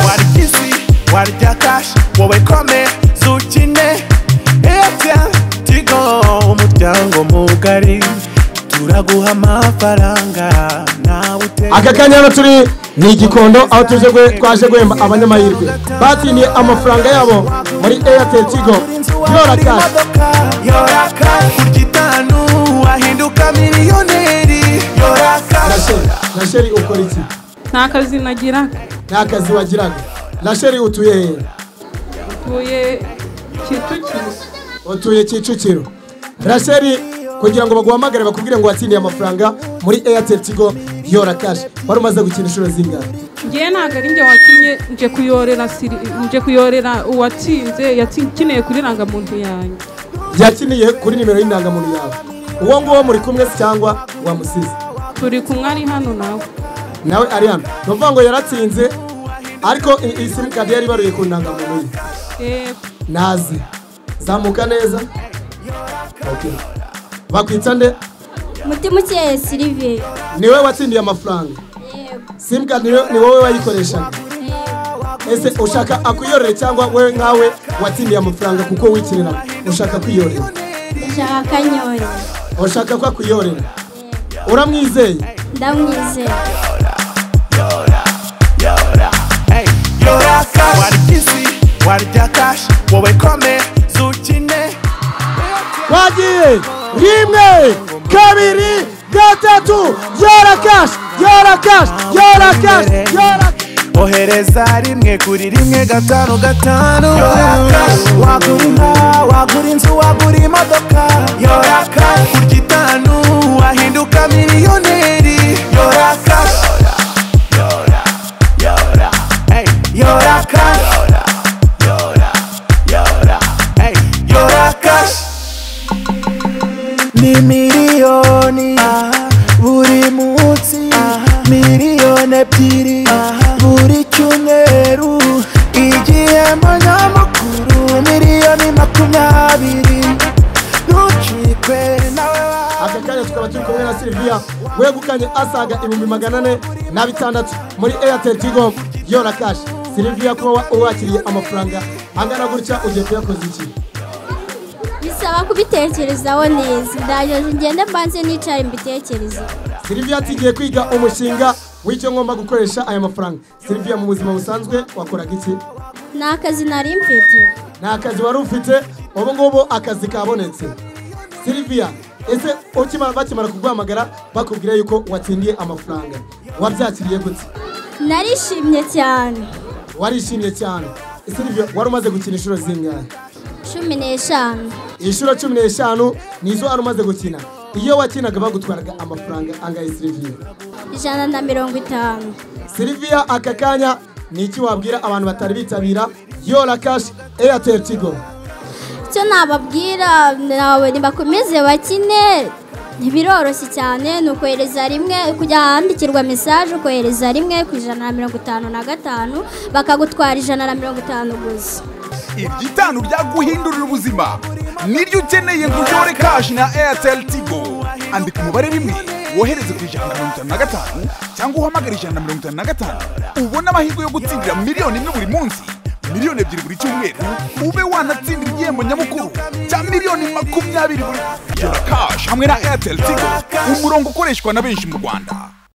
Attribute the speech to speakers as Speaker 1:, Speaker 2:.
Speaker 1: warigisi warya kashi wowe kome zukine efya tigo umuryango mugari turaguha amafaranga nawe utera
Speaker 2: aka kanya hano turi ni igikondo aho tuje gwe- twaje guhemba abanyamahirwe batsindiye amafaranga yabo muri airtel tigo yora kashi
Speaker 1: yoraka kurya itanu wahinduka miliyoneri yoraka
Speaker 2: rasheli rasheli ukora iki
Speaker 3: nta kazi nagira
Speaker 2: nta kazi wagiraga rasheli utuye hehe
Speaker 3: tuye kicukiro
Speaker 2: utuye kicukiro rasheli kugira ngo baguhamagare bakubwire ngo watsindiye amafaranga muri airtel tigo yora kashi wari umaze gukina inshuro zingana
Speaker 3: ngewe ntabwo ari njye wakinnye nje kuyorera siri nje kuyorera uwatsinze yakineye kuri rangamuntu yanjye
Speaker 2: yakiniye kuri nimero y'indangamuntu yawe uwo nguwo muri kumwe se cyangwa wamusize
Speaker 3: turi kumwe ari hano nawe
Speaker 2: nawe ari hano ni ukuvuga ngo yaratsinze ariko i- iyi simukadi yari ibaruye ku ndangamuntu ye
Speaker 3: yego
Speaker 2: naze zamuka neza Okay. bakwita nde
Speaker 4: mutimukeye silive
Speaker 2: ni wowe watsindiye amafaranga
Speaker 4: yego
Speaker 2: simukadi ni wo- ni wowe wayikoreshaga
Speaker 4: yego
Speaker 2: ese ushaka akuyorere cyangwa we nkawe watsindiye amafaranga kuko wikinira ushaka kwiyorera
Speaker 4: ndashaka akanyoye
Speaker 2: ushaka ko akuyorera uramwizeye
Speaker 4: ndamwizeye
Speaker 1: yoraka warigisi warya kashi wowe kome zukine
Speaker 2: twagiye rimwe kabiri gatatu yora kashi yora kashi yora kashi yora
Speaker 1: ohereza rimwe kuri rimwe gatanu gatanu wagura inka wagura inzu wagura imodoka yoraka kurya itanu wahinduka miliyoneri yoraka yoraka yoraka ni miliyoni buri munsi miliyoni ebyiri buri cyumweru igihembo nyamukuru miliyoni makumyabiri ntucikwe nawe wa-
Speaker 2: aka kanya tukaba turi kumwe na siliviya wegukanye asaga ibihumbi magana ane na bitandatu muri airtel tigo yora kashi siliviya kuba wakiriye amafaranga angana gutya ugiye kuyakoza iki
Speaker 4: bisaba kubitekerezaho neza ndaje ngende mbanze nicare mbitekereze
Speaker 2: siliviya ati ngiye kwiga umushinga w'icyo ngomba gukoresha aya mafaranga siliviya mu buzima busanzwe wakoraga iki
Speaker 4: ni akazi nari mfite
Speaker 2: nta kazi wari ufite ubu ngubu akazi kabonetse siliviya ese ukimara bakimara kuguhamagara bakubwira yuko watsindiye amafaranga wabyakiriye gutya
Speaker 4: narishimye cyane
Speaker 2: warishimye cyane siliviya wari umaze gukina inshuro zingahe
Speaker 4: cumi n'eshanu
Speaker 2: inshuro cumi n'eshanu nizo wari umaze gukina iyo wakinaga bagutwaraga amafaranga angahe siliviya
Speaker 4: ijana na mirongo itanu
Speaker 2: siliviya aka kanya ni iki wabwira abantu batari bitabira yora kashi eyateri tigo
Speaker 4: icyo nababwira nawe nibakomeze bakine ntibiroroshye cyane ni ukohereza rimwe kujya ahandikirwa mesaje ukohereza rimwe ku ijana na mirongo itanu na gatanu bakagutwara ijana na mirongo itanu gusa
Speaker 5: iryo itanu ryaguhindurira ubuzima niryo ukeneye ngo uyore kashi na airtel tigo andika umubare rimwe wohereze ku ijana na mirongo itanu na gatanu cyangwa uhamagare ijana na mirongo itanu na gatanu ubone amahirwe yo gutsindira miliyoni imwe buri munsi miliyoni ebyiri buri cyumweru ube wanatsindira igihembo nyamukuru cya miliyoni makumyabiri buri yora kashi hamwe na airtel tigo umurongo ukoreshwa na benshi mu rwanda